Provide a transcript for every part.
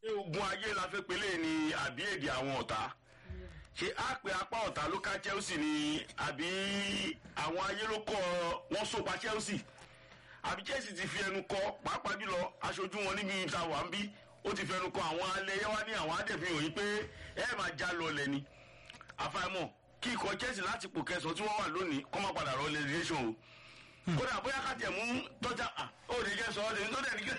ogun ayé la fẹ́ pelé ni àbí èdè àwọn ọ̀tá ṣé á pe apá ọ̀tá ló ká chelsea ni àbí àwọn ayé ló kọ́ wọ́n sopa chelsea àbí chelsea ti fi ẹnu kọ pàápàá jùlọ aṣojú wọn níbi ìta wà ń bí ó ti fi ẹnu kọ àwọn alẹ́yẹ wá ní àwọn adẹ̀fihàn yìí pé ẹ máa já lọlẹ̀ ni àfàìmọ̀ kí ikọ̀ chelsea láti pò kẹsàn-án tí wọ́n wà lónìí kọ́ máa padà rọ relegation o kódà bóyá ká tẹ̀ mú tọ́jà ó lè jẹ́ sọ ọ́ lè tó dẹ̀ ní kí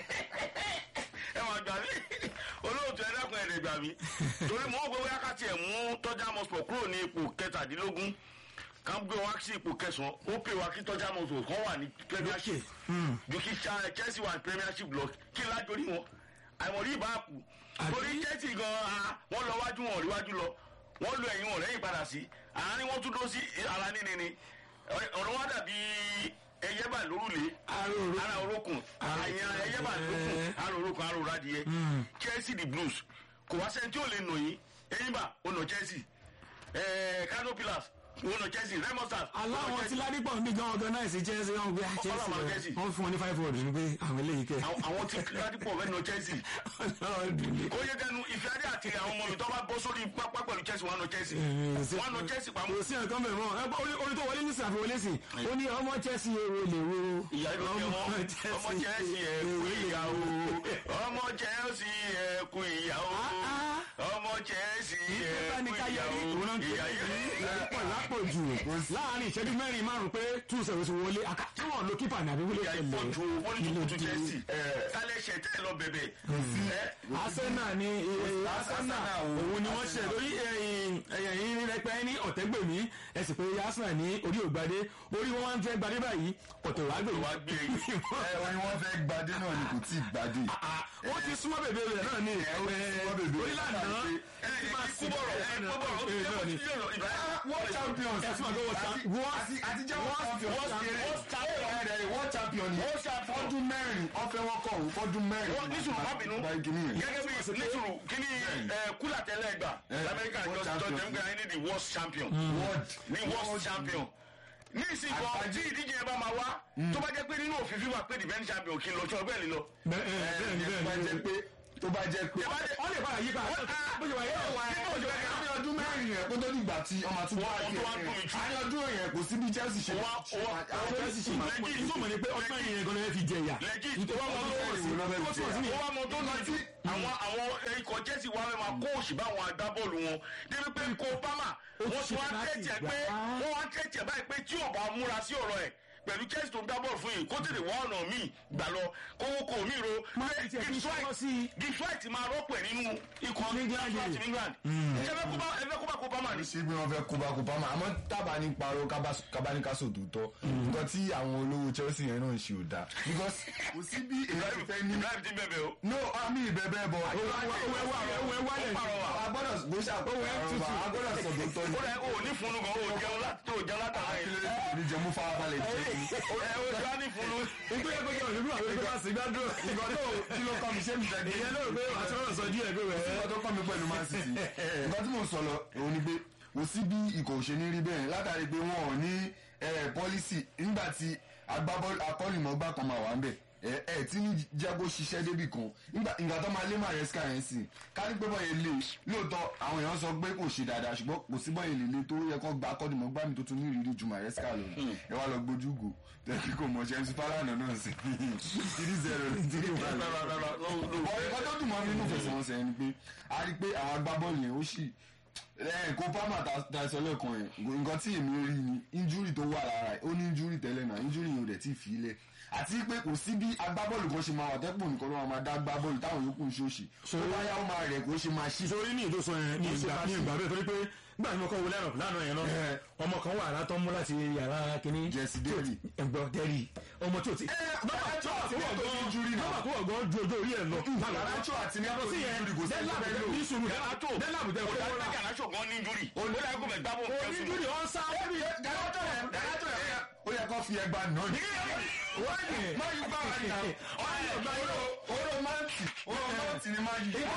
ẹ máa gbà mí olóòtú ẹ dákun ẹ̀ lè gbà mí torí mò ń gbé bóyá ká tiẹ̀ mú tọ́jà mọ́sùpọ̀ kúrò ní ipò kẹtàdínlógún ká gbé wá sí ipò kẹsàn-án ó pè wá kí tọ́jà mọ́sùpọ̀ kan wà ní premiership ju kí Cha- chelsea wà ní premiership lọ kí lájọ rí wọn àìmọ̀rí ìbá kù torí chelsea gan-an wọ́n lọ wájú wọn rí wájú lọ wọ́n lo ẹ̀yìn wọn lẹ́yìn padà sí àárín wọn tún dó sí ara níní ni ọ̀rọ̀ wa dàbí ẹyẹbà lórúlé Aróró. ara orókùn àyàn ẹyẹbà lórúkùn ara orókùn ara òradìyẹ chelsea the blues kò wá sẹ́ni tí ò lè nà yín eyimba ó nà chelsea ẹ̀ẹ́ kano pillars ó nà chelsea remo stars ó nà aláwọn tí Chelsea. ládìpọ̀ ń bí gan organize chelsea wọn gbé chelsea Ọlọ́run rẹ̀ Chelsea. wọ́n fún wọn ní five hundred ní pé àwọn eléyìí kẹ́ Àwọn- àwọn tí ládìpọ̀ fẹ́ nà chelsea ọlọ́run dùn ní. kó yẹ dẹnu ìfẹ́ adé àti àwọn ọmọ mi tó bá bọ́ sórí pápá pẹ̀lú chelsea wọn nà chelsea wọn nà chelsea pamọ́ kò sí nǹkan bẹ̀rẹ̀ mọ́ ẹ gbọ́ orí- orí tó wọlé ní sàfihàn wọlé sí ó ní ọmọ chelsea èrò lè wo ìyá ló jẹ wọn ọmọ chelsea ẹ kú ìyá o ọmọ chelsea ẹ kú ìyá o ọmọ chelsea ẹ ìjọba ní kú ká ìyá yẹrí o òun náà ìyá kéde yìí. ìyàpọ̀ lápòjù láàrin ìṣẹ́jú mẹ́rin márùn-ún pé two zero sí wọlé àká tí wọ́n lo kípa ní àbíwúlé ìyá tẹ̀lé ìpọ̀jù wọn ní tuntun chelsea kálẹ̀ ṣẹ̀ tẹ́ ẹ lọ bẹ̀bẹ̀ ẹ arsenal ni eh, arsenal òun ni wọ́n ṣe lórí ẹ̀yìn rẹpẹ́ ní ọ̀tẹ́gbèmí ẹ̀sìn pé arsenal ní orí ògbadé orí wọn wá ń fẹ́ gbadé báyìí ọ̀tẹ̀ wàá gbè wá gbé yìí. ẹ wọn ni wọn fẹ́ gbadé náà ni kò tí ì gbadé. wọ́n ti súnmọ́ bèbè rẹ̀ náà ní súnmọ́ bèbè rẹ̀. orílẹ̀-àná ẹ ẹ kú bọ̀rọ̀ ẹ kú bọ̀rọ̀ ó ti jẹ́ kó ti jẹ́ ìbá world champions Ẹ fún àgọ́ world àti- champ- world- àti àtijọ́ world champions world champion. world champion ẹ̀rẹ̀ world champion ni fọ́dún mẹ́rin ọ̀fẹ́ wọn kọ̀ ọ̀hún fọ́dún mẹ́rin. wọ́n ní sùúrù má bínú báyìí kìíní yẹn. gẹ́gẹ́ bí ní sùúrù kíní ẹ, kúlà tẹ́lẹ̀ gbà lamẹ́ríkà world jọ jọ champion. tẹ̀ ń gbà ní the world champion world ní world champion ní ìsìnkú tí ìdíje yẹn bá máa wá tó bá jẹ́ pé nínú òfin fífa pé defend champion kí n lọ tí wọ́n bẹ́ẹ̀ ni lọ. bẹ́ẹ̀ ni tó bá bẹ́ẹ̀ jẹ́ ni pé tó bá jẹ́ pé. wọ́n lè bára yí pa bó ṣe wà yẹ́ wà ní ọdún mẹ́rin yẹn kó tó dìgbà tí ọmọ àti Wọ́n- wọ́n tó wá dùn mí jù. àní ọdún yẹn kò sí bí Chelsea ṣe Wọ́n- wọ́n- àwọn Chelsea ṣe máa Legit. tó mọ̀ ní pé ọdún mẹ́rin yẹn gan-an ẹ fi jẹ ìyà legit nítorí wọn lọ́wọ́ sí Ìwé lọ́bẹ̀ ó túmọ̀ sí ní ó wá mọ tó lọ sí àwọn àwọn ikọ̀ Chelsea wa fẹ́ máa kó òṣì bá àwọn agbábọ́ọ̀lù wọn débi pé kó bámà wọ́n ti wá láti tẹ̀tẹ̀ gbà pé á. wọ́n wá tẹ̀tẹ̀ báyìí pé tí ọba múra sí ọ̀rọ̀ ẹ̀ pẹ̀lú Chelsea tó ń gbá bọ́ọ̀lù fún yìí kó tètè wá ọ̀nà míì gbà lọ kówó kò mí ro Má ti tiẹ̀ fi sọ́wọ́ sí i. Detroit máa rọ́pò ẹ̀ nínú ikọ̀ Ní England Detroit yìí. England ṣé ẹ fẹ́ kó bá ẹ fẹ́ kó bá kó bá mà ní. ṣé bí wọn fẹ́ kóbá kóbá mà àmọ́ tábà ní parọ́ kábáníkásò tó tọ́ nǹkan tí àwọn olówó Chelsea yẹn náà ń ṣe ò dáa because kò sí bí èyí fẹ́ ní. Ibrahim ti bẹ̀bẹ̀ o. no àmì ìbẹ̀bẹ̀ bọ̀ agbọ́dọ̀ bó ṣe àpòwẹ́ agbọ́dọ̀ sọ̀dọ̀ tọ́ ni. ó rẹ̀ ó ní funu gan ó jẹun láti tó jẹun látara ẹ̀. ní jẹmú farabalẹ̀ jẹ́ ó rẹ̀ ó jẹun ní funu. nítorí ẹgbẹ́ yẹn òṣèlú àwọn ẹgbẹ́ bá sì gbádùn ìgbà tó kí ló kọ́ mi ṣé mi fẹ́ dé. ìyẹn náà pé àtúrọ̀ sọ díẹ̀ pé wẹ̀ nǹkan tó kọ́ mi pẹ̀lú Man City nǹkan tí mò ń sọ lọ òun ni pé kò sí bí ikọ̀ òṣèlú rí bẹ́ẹ̀ látàrí pé wọn ò ní pọ́lísì nígbà tí agbábọ́ọ̀lù akọ́nìmọ̀gbà kan máa wà ń bẹ̀ ẹ ẹ tí ní jago ṣiṣẹ́ débì kan nígbà ìgbà tó máa lé Maresca yẹn sí kárí pé bọ́yẹn lè lóòótọ́ àwọn èèyàn sọ pé kò ṣe dáadáa ṣùgbọ́n kò sí bọ́yẹn lè le tó yẹ kó gba akọ́nìmọ̀gbà mi tó tún ní ìrírí ju Maresca lọ ẹ wá lọ gbójú gò tẹ́kí kò mọ̀ ṣẹ́ńsì Fálànà náà sí three zero three one ọ̀rẹ́ tó dùn mọ́ mi nínú ìfẹsẹ̀wọnsẹ̀ yẹn ni pé a rí i pé àwọn agbábọ́ọ̀lù yẹn ó sì ẹ̀ kó pámà daṣọ lẹ́ẹ̀kan yẹn nǹkan tí èmi rí ni injúrì tó wà lára ẹ̀ ó ní injúrì tẹ́lẹ̀ náà injúrì yẹn ò dẹ̀ tí ì fi ilẹ̀ àti pé kò sí bí agbábọ́ọ̀lù kan ṣe máa wà tẹ́pọ̀ nìkan ló máa dá agbábọ́ọ̀lù táwọn yòókù ń ṣòṣì tó bá yá ó máa rẹ̀ kó ṣe máa ṣí. sórí ní ìdó sọ yẹn ní ìgbà ní ìgbà bẹ́ẹ̀ torí pé nígbà tí mo kọ́ wo lẹ́rọ̀ lánàá yẹn náà ọmọ kan wà látọ́ mú láti yàrá kínní Jesse Derry. ẹgbọ́ dẹ́rì ọmọ tí o ti. nọ́mbà tó wà fún ọgbọ́n nọ́mbà tó wà ọgbọ́n ju ojú orí ẹ̀ lọ. Garnacho àti yàtọ̀ sí yẹn Neto kò sí ẹni tó fẹ́ lò. ní sùúrù Garnacho. dẹ́làbù tẹ ó kó dájú wọ́n pé rà. Garnacho gan ní injúrì. ó dájú pé gbábọ̀ onídùúrì ọ̀n sá wọ́n Garnacho yẹn Garnacho yẹn ó yẹ kó fi ẹgbàá náà ní. wọ́n ní. máa yí bá wa ní àwọn ọ̀rẹ́ ọ̀gbà yóò oró máǹtì oró máǹtì ni máa yí.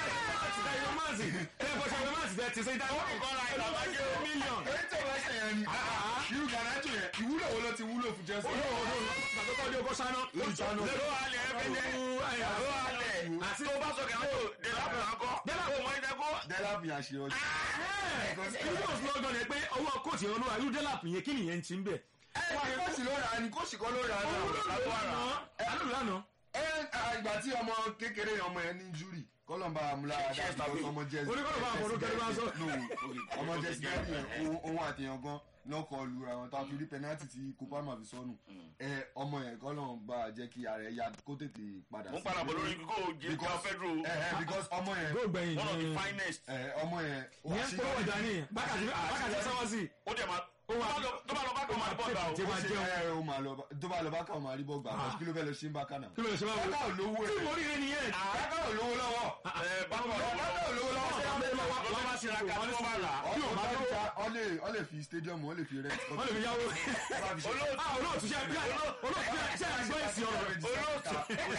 èyí tó bá ṣe yẹn ni irú Garnacho yẹn ìwúlò wo ló ti wúlò fún Chelsea. ló halẹ̀ ẹ̀fẹ̀jẹ̀ ló halẹ̀ àti tó bá sọ kẹ́hìn tó delapo àkọ́ Delap- ó mọ ìdẹ́kọ́ dẹ́lápì àṣeyọrí. ibi tó sọ lọ́gàn ni pé owó kóòtù yẹn olúwa irú dẹ́làpù yẹn kí nìyẹn ti ń bẹ̀. ẹ kóòsì ló rà á ni kóòsì kan ló rà á owó ló náà. lò lánàá alóòlù lánàá. ẹ ìgbà tí ọmọ kékeré ọmọ yẹn ní júrì kọlọmba amúlára Chess dáadáa tàbí- ọmọ jẹsí Oníkọ́lọ̀ bá àwọn olókẹ́lẹ́ bá ń sọ. ọmọ jẹsí dáàdì yẹn òun àtẹyàn gan náà kọ lu àwọn tó a fi rí pẹnátì tí kopama fi sọnù ẹ ọmọ yẹn kọlọmba jẹ kí ara ẹ ya kó tètè padà mo ń padà bọ̀ lórí kó o jẹ ká fẹ́ dúró ẹ ẹ because ọmọ yẹn góò gbẹ̀yìn one of the ní finest ẹ ọmọ yẹn ìyẹn ń polówó ọjà ní bákàtí bákàtí sọ́wọ́ sí. ó dẹ̀ máa Ó wà- tó bá lọ bá kọ́ máa bọ̀ gbà o Tí ó máa ṣe jẹun. ẹ ó máa lọ bá- tó bá lọ bá káwọn máa rí bọ́ gbà Ah. kí ló fẹ́ lọ ṣe ń bá kánà. kí ló lè ṣe báwo. bákà ò lówó tí ẹ̀ mo rí rẹ nìyẹn. bákà ò lówó lọ́wọ́ ẹ báwo bákà ò lówó lọ́wọ́ Ṣé wọ́n bẹ lọ́wọ́ lọ́wọ́ bá ṣe ra ká tó bá rà Bí o bá lówó. ọ lè fi stadium ọ lè fi rẹ. wọ́n lè fi yáwó. olóòtú ah olóòtú ṣe bí olóòtú ṣe àgbọ̀ èsì ọ̀rọ̀ rẹ̀. olóòtú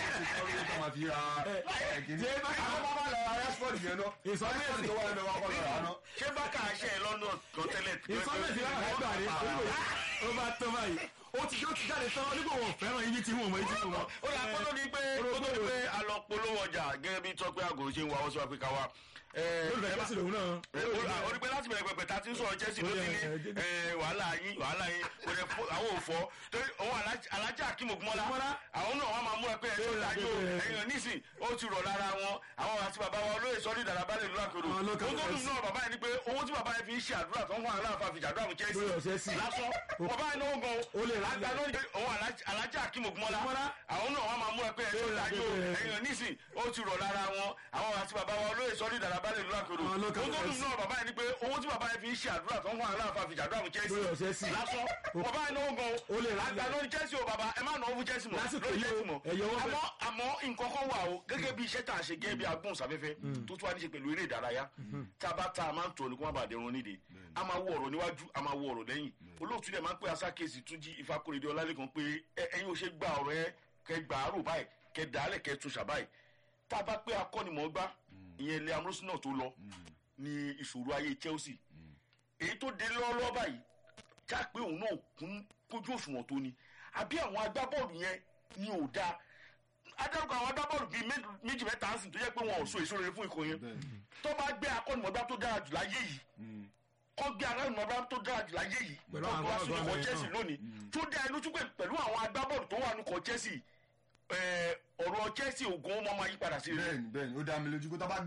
Installment. ṣé bákà ṣe ẹ lọ́nà kan tẹ́lẹ̀ ìsọ́mẹ̀tì lára ẹgbà rẹ̀ ó bá tó báyìí ó ti ó ti jáde tán onígbò wọn fẹ́ràn ibi tí wọn mọ ibi tí wọn mọ. ó yà kó tó di pé kó tó di pé a lọ polówó ọjà gẹ́gẹ́ bí tọ́pẹ́ àgò ṣe ń wá wọ́n sí wa pé ká wá. olùfẹ́ kẹ́sì lòun náà. ó ní pé láti bẹ̀rẹ̀ pẹ̀pẹ̀ tá a ti ń sọ̀rọ̀ Chelsea ló ti ní eh, wàhálà yín wàhálà yín kò dẹ̀ fọ́ àwọn òfò torí òun Alhaji- Alhaji Akeem Ogunmọ́lá Ogunmọ́lá. àwọn náà wọ́n máa múra pé ẹ̀ṣọ́ ìdájọ́ ẹ̀yàn nísìn ó ti rọ̀ lára wọn àwọn àti bàbá wa olóyè sọ́ọ́dì dàrábàlẹ̀ ìlú àkèrò Àwọn ó local tó dùn press. náà bàbá yẹn ni pé owó tí bàbá yẹn fi ń ṣe àdúrà tó ń fún aláàfáà fi ṣàdúrà fún Lórí ọ̀sẹ̀ Chelsea sí. lásán bàbá yẹn náà gan Ó lè rà àgbà lẹ̀. lórí òun Alhaji- Alhaji Akeem Ogunmọ́lá Ogunmọ́lá. àwọn náà wọ́n máa múra pé ẹ̀ṣọ́ Lórí ìdájọ́ ọ̀sẹ̀ sí. ẹ̀yàn nísìn ó ti rọ̀ lára wọn àwọn àti bàbá wa olóyè sọ́ọ́dì dàrábàlẹ̀ ìlú àkèrò Àwọn ó local tó dùn press. náà bàbá yẹn ni pé owó tí bàbá yẹn fi ń ṣe àdúrà tó ń fún aláàfáà fi ṣàdúrà fún Lórí ọ̀sẹ̀ sí. Chelsea lásán bàbá yẹn náà gan Ó lè rà àgbà lẹ̀. lórí Chelsea o bàbá ẹ má nà ó fún Chelsea mọ́ Lásìkò lórí yìí o, Chelsea mọ́ ẹ̀yẹ wọ́n bẹ̀. àmọ́ àmọ́ nǹkan kan wà o gẹ́gẹ́ bí iṣẹ́ tá a ṣe gẹ́gẹ́ bí agbóhùnsáfẹ́fẹ́ tó tún wá ní ṣe pẹ̀lú eré ìdárayá tá a bá ta a máa ń tọ́ ni kó má bàa dẹrun nídìí a máa wo ọ̀rọ̀ níwájú a máa wo ọ̀rọ̀ lẹ́yìn olóòtú dẹ̀ máa ń pè asákèsì túnjí ìfakóredé ọlálẹ́kan pé ẹ- ẹ̀yin ò ṣe gba ọ̀rọ̀ ẹ kẹ gbà á rò báyìí kẹ dàálẹ̀ kẹ tún ṣàbáyìí tá a bá pé akọ́nimọ̀ọ́gbá ìyẹn ilé amúrúsí náà tó lọ ní ìṣòro ayé Chelsea èyí tó dé lọ́wọ́lọ́wọ́ báyìí já pé òun náà kún kójú òṣùwọ̀n tó ni àbí àwọn agbábọ́ọ̀lù yẹn ni ò dáa adarúkọ àwọn agbábọ́ọ̀lù bíi mé- méjì mẹ́ta ń sìn tó yẹ pé wọn ò so èso rere fún ikọ̀ yẹn tó bá gbé akọ́nimọ̀gbá tó dára jù láyé yìí kọ́ gbé akọ́nimọ̀gbá tó dára jù láyé yìí Pẹ̀lú tó àwọn wá sínú agbábọ́ọ̀lù ikọ̀ yẹn Chelsea náà. lónìí tó dá ẹnu tún pé pẹ̀lú àwọn agbábọ́ọ̀lù tó wà nínú ikọ̀ Chelsea eh, ọ̀rọ̀ Chelsea ògùn ó máa máa yí padà sí rere bẹ́ẹ̀ni bẹ́ẹ̀ni ó dá mi lójú pé tó bá